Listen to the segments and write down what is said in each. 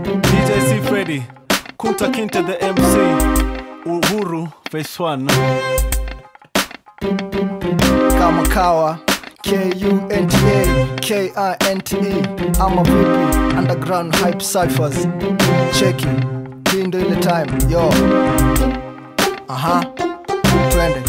DJ C Freddy, Kunta Kinte the MC, Uhuru Phase 1. kama kawa K-U-N-T-A K-I-N-T-E ama vipi underground hype cyphers cheki hii ndo ile time yo aha twende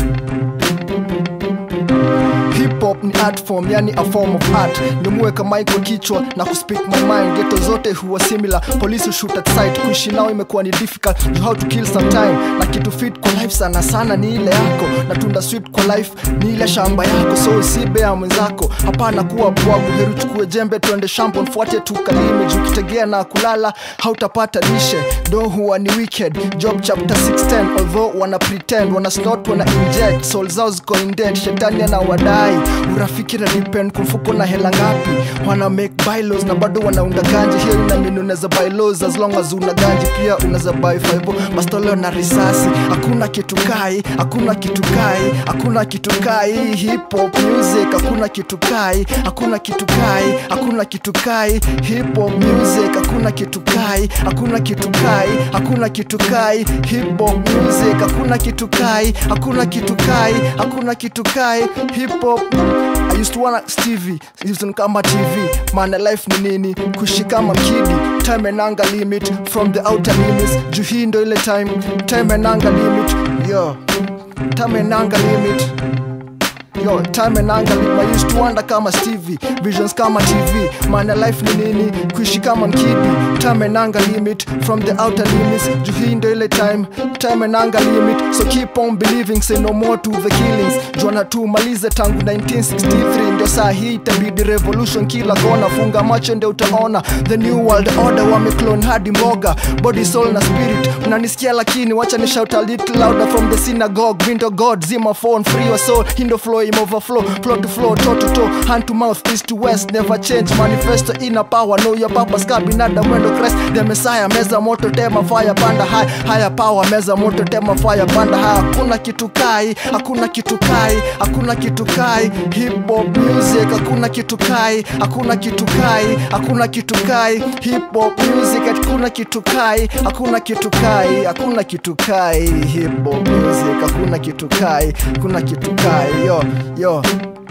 hip hop ni art form yani a form of art nimuweka mic kwa kichwa na kuspeak my mind geto zote huwa similar police shoot at sight kuishi nao imekuwa ni difficult you how to kill some time na kitu fit kwa life sana sana ni ile yako na tunda sweet kwa life ni ile shamba yako so usibe ya mwenzako hapana kuwa bwagu heri chukue jembe twende shamba mfuate tukalime juu kitegea na kulala hautapata lishe do huwa ni wicked job chapter 610 although wana pretend wana snort wana inject soul zao ziko indead shetani ana wadai urafiki na depend kumfuko na hela ngapi wana make bylaws na bado wanaunda ganji hiyo inamini unaweza buy laws as long as una ganji pia unaweza buy five bastoleo na risasi hakuna kitu kai hakuna kitu kai hakuna kitu kai hip hop music hakuna kitu kai hakuna kitu kai hakuna kitu kai hip hop music hakuna kitu kai hakuna kitu kai hakuna kitu kai hip hop music hakuna kitu kai hakuna kitu kai hakuna kitu kai hip hop I used to wanna Stevie, used to kama TV Mana life ni nini, kuishi kama mkidi Time enanga limit, from the outer limits Juu hii ndo ile time, time enanga limit Yo, time enanga limit Yo, time and angle I used to wonder kama Stevie Visions kama TV Mana life ni nini Kuishi kama mkidi Time and angle limit From the outer limits Juu hii ndo ile time Time and angle limit So keep on believing Say no more to the killings Juana tu malize tangu 1963 Ndio saa hii itabidi revolution kila kona Funga macho ndio utaona The new world order Wameclone hadi mboga Body soul na spirit Unanisikia lakini Wacha ni shout a little louder From the synagogue Window God Zima phone Free your soul Hindo flow im overflow Flow to flow Toe to toe Hand to mouth East to west Never change Manifesto inner power Know your purpose Ka binadamu mwendo Christ The Messiah Meza moto tema fire Panda high Higher power Meza moto tema fire Panda high Hakuna kitu kai Hakuna kitu kai Hakuna kitu kai Hip hop music Hakuna kitu kai Hakuna kitu kai Hakuna kitu kai Hip hop music Hakuna kitu kai Hakuna kitu kai Hakuna kitu kai Hip hop music Hakuna kitu kai Hakuna kitu kai Yo yo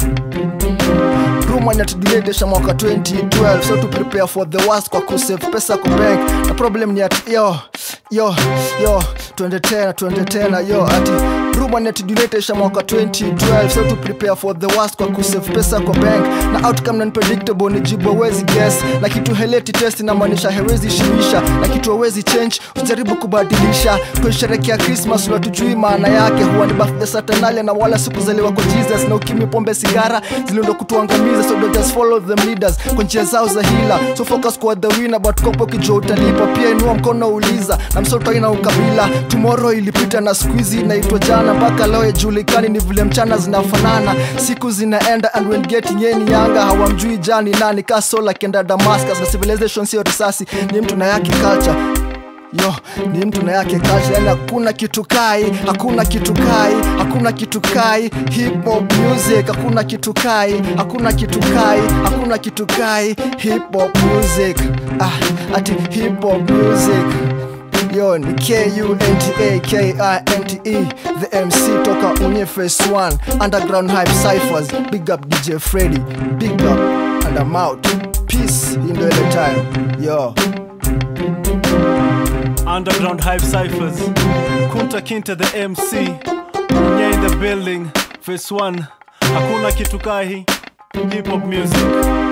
Ruma inatudiletesha mwaka 2012 so to prepare for the worst kwa kusave pesa kwa bank na problem ni ati yo yo yo tuende tena tuende tena yo ati Ruma inatudiletesha mwaka 2012 so to prepare for the worst kwa kusave pesa kwa bank na outcome na unpredictable ni jibu hawezi guess na kitu heleti test inamaanisha hawezi shimisha na kitu hawezi change usijaribu kubadilisha kuisherekea Christmas unatujui maana yake huwa ni birthday satanalia na wala sikuzaliwa kwa Jesus na ukimi pombe sigara zilindo kutuangamiza so don't just follow them leaders kwa njia zao za hila so focus kwa the winner but kopo kijua utalipa pia inua mkono uliza na msoto ina ukabila tomorrow ilipita na squeezy inaitwa jana mpaka leo ijulikani ni vile mchana zinafanana siku zinaenda and when getting any younger hawamjui jani nani kasola kenda Damascus na civilization sio risasi ni mtu na yake culture yo ni mtu na yake culture yani hakuna kitu kai hakuna kitu kai hakuna kitu kai hip hop music hakuna kitu kai hakuna kitu kai hakuna kitu kai hip hop music ah ati hip hop music yo ni K-U-N-T-A K-I-N-T-E the MC toka unye face 1 underground hype cyphers big up DJ Freddy big up and I'm out peace in the time yo Underground Hype Cyphers, Kunta Kinte the MC, Unye in the building, Phase 1, Hakuna Kitu Kai, Hip Hop Music.